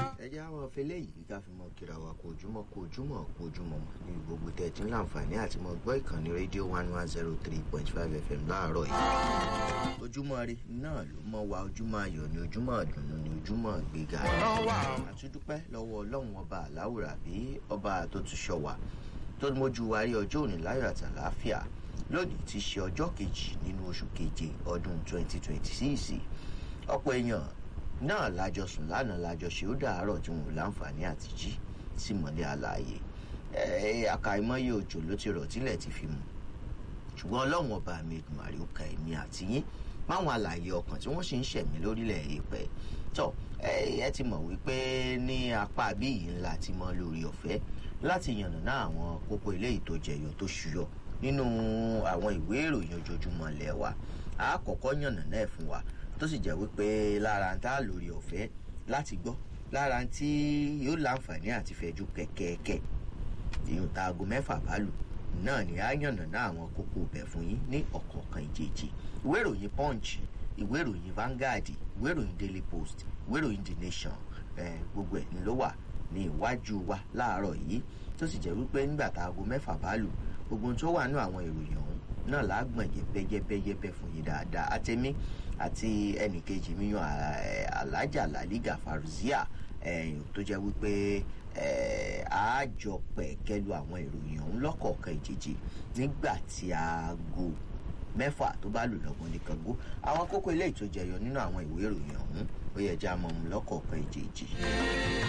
ẹ jẹ́ àwọn afẹ́lẹ́ yìí ká fi mọ kíra wa kó ojúmọ́ kó ojúmọ́ kó ojúmọ́ mọ́ ní gbogbo tẹ̀ tí ń láǹfààní àti mọ gbọ́ ìkànnì rédíò one one zero three point five fm láàárọ̀ yìí. ojúmọ́ rí náà ló mọ́ wa ojúmọ́ ayọ̀ ní ojúmọ́ ìdùnnú ní ojúmọ́ gbéga. àtúndúpẹ́ lọ́wọ́ ọlọ́run ọba àláwùrà bí ọba tó tún ṣọ wa tó mójú wa rí ọjọ́ òní láyọ̀ àtàláfíà lónìí ti ṣe ọjọ́ kejì nínú oṣù keje ọdún twenty twenty six ọ̀pọ̀ èèyàn náà lájọ sùn lánàá lájọ ṣe ó dàárọ̀ tí wọn ò láǹfààní àti jí sí mọ́lẹ̀ àlàyé àkàìmọye òjò ló ti rọ̀ tílẹ̀ ti fi mu ṣùgbọ́n ọlọ́run ọba mi ìgbìmọ̀rì ó ka èmi àti yín máwọn àlàyé ọkàn tí wọ́n sì ń ṣẹ̀mí lórílẹ̀ èèpẹ̀ tọ́ ẹ ti mọ̀ wípé ní apá bí yìí ńlá ti mọ lórí ọ̀fẹ́ láti yànnàná àwọn kókó eléyìí tó jẹyọ tó ṣúyọ nínú àwọn ìwé ìròyìn ojoojúmọ́ ilẹ̀ wa àkọ́kọ́ yànnàná ẹ̀ fún wa tó sì jẹ́ wípé lára ń tá lórí ọ̀fẹ́ láti gbọ́ lára ń tí yóò láǹfààní àti fẹ̀jú kẹ̀kẹ́kẹ́ ìyún ta aago mẹ́fà bá lù náà ni á yànnàná àwọn kókó ibẹ̀ fún yín ní ọ̀kọ̀ọ̀kan ìjèjì ìwé ìròyìn punch ìwé ìròyìn Vanguard ìwé ìròyìn Daily Post ìwé ìròyìn The Nation gbogbo ẹ̀ ni ló wà ní iwájú wa láàárọ̀ yìí tó sì jẹ́ wípé nígbà tá aago mẹ́fà bá lù gbogbo ohun tó wà nínú àwọn ìròyìn ọ̀hún náà lágbọ̀n yẹbẹ́yẹbẹ́yẹbẹ́ fún yín dáadáa àtẹ̀mí àti ẹnìkejì mi yan alájà làlígà farzia tó jẹ́ wípé àájọ pẹ̀kẹ́lu àwọn ìròyìn ọ̀hún lọ́kọ̀ọ̀kan ìjèjì nígbà tí aago mẹ́fà tó bá lù lọ́gbọ̀n nìkan gó àwọn kókó ilé ìtòjẹyọ nínú àwọn ìwé ìròyìn ọ̀hún ó yẹ jẹ́ àmọ́ lọ́kọ̀ọ̀kan ìjèjì.